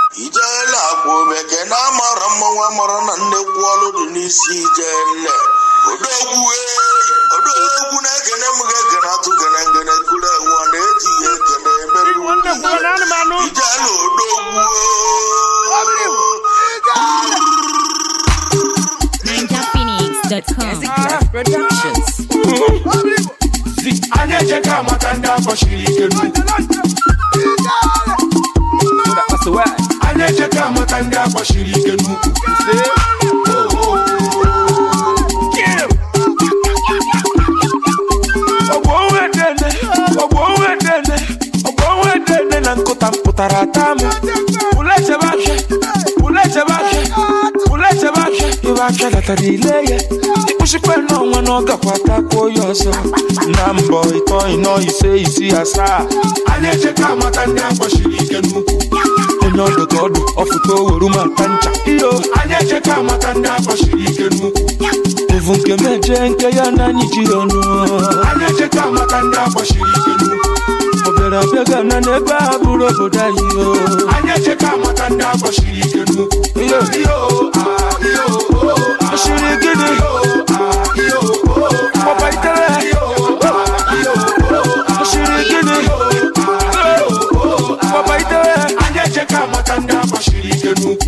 ijele akwa omeke na amara mmanwụ amara na nnekwu ọlụ dị n'isi ijele odogwu ee, odogwu na-ekene m ga-ekene atụ gene ngene kuru enwe ọ na-etinye ekene emere iwu Nwanne m gwara anụmanụ. ijele odogwu NinjaPhoenix.com. Productions. anyị echeka amata ndị akpọchiri ike n'ukwu anyị echeka amata ndị akpọchiri ike n'ukwu ọgbọ onwe dene ọgbọ onwe dene ọgbọ onwe dene na nkụta mpụtara ata m pụla echebe afịa pụla echebe afịa pụla echebe afịa ibe afịa latara ile ya ịkpụchikwa n'ọnwa na ọ gakwa takwuo ya ọzọ na mbọ ịtọ ịnọ ise isi asaa anyị echeka amata ndị akpọchiri ike n'ukwu onye ọdụ ka ọdụ ọfụta oweru ma nta ncha iyo anyị echeka amata ndị akpọchiri ike n'ukwu evu nke meje nke ya na anyị ji ọnụ anyị echeka amata ndị akpọchiri ike n'ukwu ọ bịara abịa ga na n'ebe a bụrụ obodo anyị o anyị echeka amata ndị akpọchiri ike n'ukwu iyo iyo ah, iyo oh, ah, osiri gịnị iyo ah, iyo oh, ah, papa itere iyo ah, iyo oh, ah, osiri gịnị papa itere anyị echeka amata ndị akpọchiri ike n'ukwu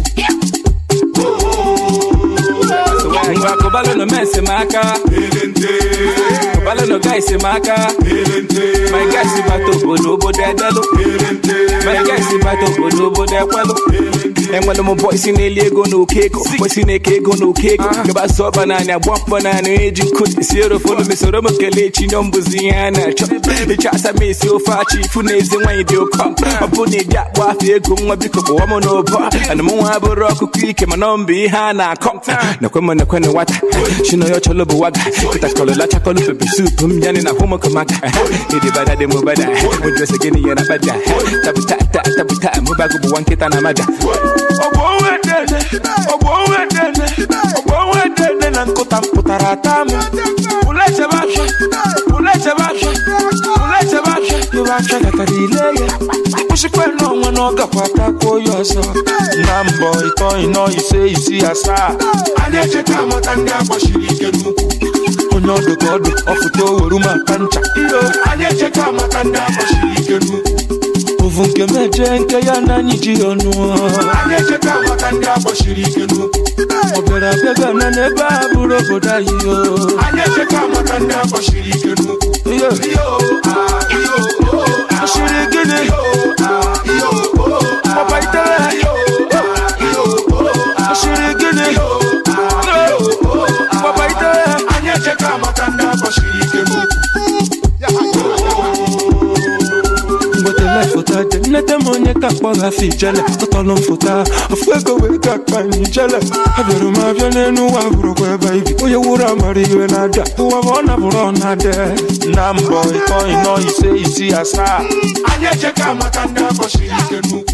ngwa kụbalụ nọ mes m aka kụbalụ nọ gais m aka my guys bata obodo obodo edelụ my guys bata obodo obodo ekwelụ enwere m bọisi na-eli ego na oke ego bọisi na-eke ego na oke ego gaba sọ ọba naanị agba mkpọ naanị eji nkụ si erofonu mesoro m kelee chinyo mbụzi ihe a na-achọ ịchọ asa m esi ofe achị ifu na ezi nwaanyị dị ụkọ ọ bụ na ịdị akpọ afọ ego nwa biko kpọwa m n'ụbọ ana m nwa bụrụ ọkụkọ ike mana ọ mbụ ihe a na-akọ nakwe m nakwe na nwata chino yo cholo bụ waga kụtakọlụ lachakọlụ pepe sup m yanị na hụmụkọmaka ịdị bada dị m bada ụdresi gịnị ya na bada tabuta ta tabuta mụbago bụ nwa nkịta na mada ọgbọ onwe dene ọgbọ onwe dene ọgbọ onwe dene na nkụta mpụtara ata m pụla echebe afịa pụla echebe afịa pụla echebe afịa ibe afịa latara ile ya ịkpụchikwa n'ọnwa na ọ gakwa takwuo ya ọzọ na mbọ ịtọ ịnọ ise isi asaa anyị echeka amata ndị akpọchiri ike n'ukwu onye ọdụ ka ọdụ ọfụta oweru ma nta ncha iyo anyị echeka amata ndị akpọchiri ike n'ukwu ovu nke meje nke ya na anyị ji ọnụ anyị echeka amata ndị akpọchiri ike n'ukwu ọ bịara abịa ga na n'ebe a bụrụ obodo anyị o anyị echeka amata ndị akpọchiri ike n'ukwu iyo iyo ah, iyo oh, ah, osiri gịnị iyo ah, iyo oh, ah, papa itere iyo ah, iyo oh, ah, osiri gịnị iyo ah, iyo oh, ah, papa itere anyị echeka amata ndị akpọchiri ike n'ukwu mgbetele foto dị nnete m onye ka kpọrọ afọ ijele tọtọlụ m foto a ofu ego wee ka akpa m ijele abịara m abịa n'elu ụwa bụrụkwa ebe ibi onye wuru amara iwe na-ada ụwa bụ ọ nabụrụ ọ na-ade na mbọ ịtọ ịnọ ise isi asaa anyị echeka amata ndị akpọchiri ike n'ukwu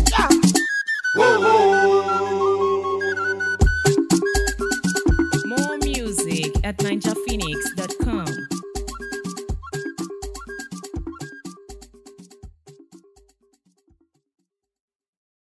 More music at NinjaPhoenix.com.